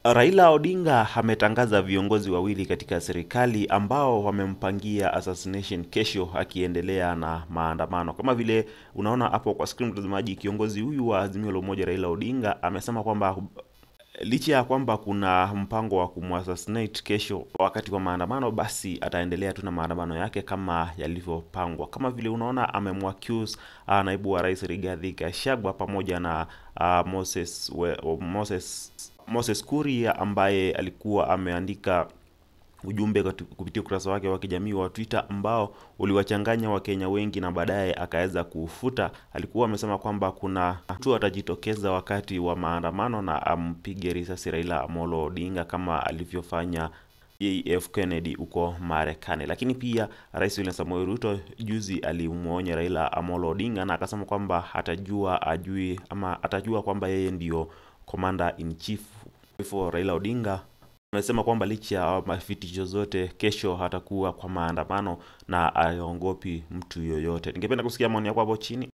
Raila Odinga ametangaza viongozi wawili katika serikali ambao wamempangia assassination kesho, akiendelea na maandamano. Kama vile unaona hapo kwa screen, mtazamaji, kiongozi huyu wa Azimio la Umoja Raila Odinga amesema kwamba licha ya kwamba kuna mpango wa kumassassinate kesho wakati wa maandamano, basi ataendelea tu na maandamano yake kama yalivyopangwa. Kama vile unaona amemwaccuse uh, naibu wa rais Rigathi Gachagua pamoja na uh, Moses, we, Moses Moses Kuria ambaye alikuwa ameandika ujumbe kupitia ukurasa wake wa kijamii wa Twitter ambao uliwachanganya Wakenya wengi na baadaye akaweza kuufuta. Alikuwa amesema kwamba kuna mtu atajitokeza wakati wa maandamano na ampige risasi Raila Amolo Odinga kama alivyofanya JF Kennedy huko Marekani. Lakini pia Rais William Samoei Ruto juzi alimwonya Raila Amolo Odinga na akasema kwamba atajua ajui ama atajua kwamba yeye ndio commander in chief. Hivyo Raila Odinga amesema kwamba licha ya mafitisho zote, kesho hatakuwa kwa maandamano na aongopi mtu yoyote. Ningependa kusikia maoni yako hapo chini.